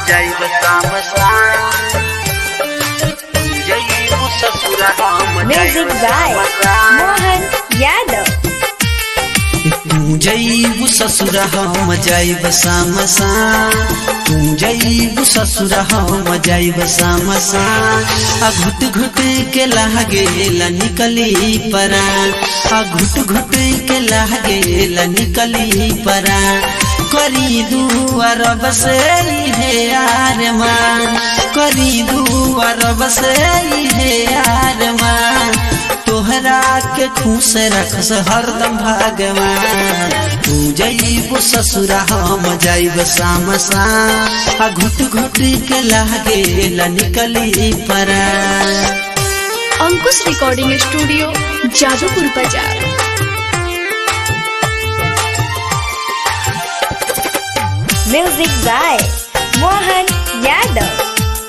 जाइब शाम शाम जइबू ससुर हम Music by Mohan Yadav. तू जईबू ससुर हम जाइब शाम शाम तू जईबू ससुर हम जाइब शाम शाम आ घुट घुट के लागे निकली परा आ घुट घुट के लागे निकली परा करी दुआर बसे हे यार मान करी दुआर बसे हे यार मान तोहरा के खुश रखस हरदम भगवान तू जईबू ससुरा हम जाइब शाम शाम आ घुट घुट के लागे निकली परा अंकुश रिकॉर्डिंग स्टूडियो जादूपुर बाजार Music by Mohan Yadav.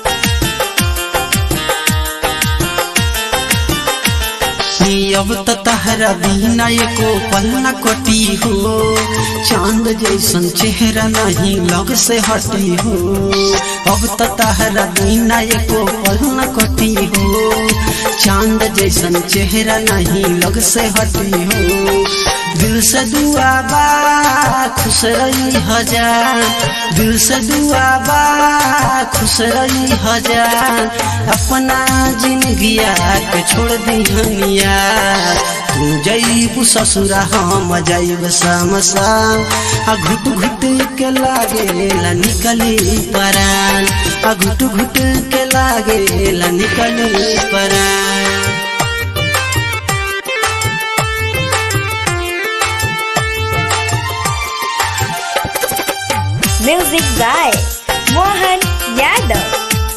नी अब त तहरा बिना एको पल न कटी हो चांद जैसन चेहरा नहीं लग से हटी हो अब त तहरा बिना एको पल न कटी हो चांद जैसन चेहरा नहीं लग से हटी हो दिल से दुआ बा खुश रही हजार दिल से दुआ बा खुश रही हजार अपना जिंदगिया के छोड़ दी हनिया तू जईबू ससुरा हम जाइब शाम शाम आ घुट घुट के लागे निकली परान आ घुट घुट के लागे निकली परान Music by Mohan Yadav.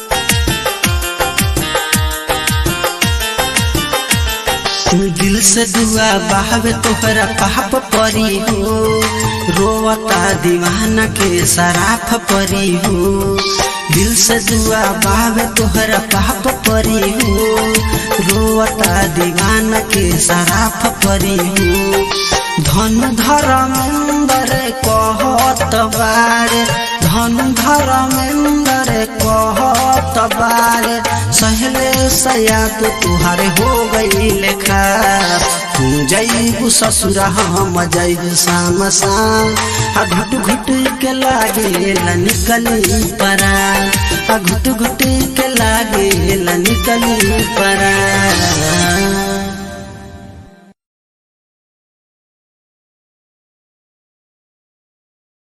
तू दिल से दुआ बहावे तोहरा पाप परी हो रोवता दीवाना के सराफ परी हो दिल से दुआ बहावे तोहरा पाप परी हो रोवता दीवाना के सराफ परी हो धन धर्मेंदर कहत बारे धन धर्मेंदर कहत बारे सहले सयात तुहारे हो गई लेखा तू जईबू ससुरा हम जईब शाम शाम आ घुट घुट के लागे निकली परा आ घुट घुट के लागे निकली परा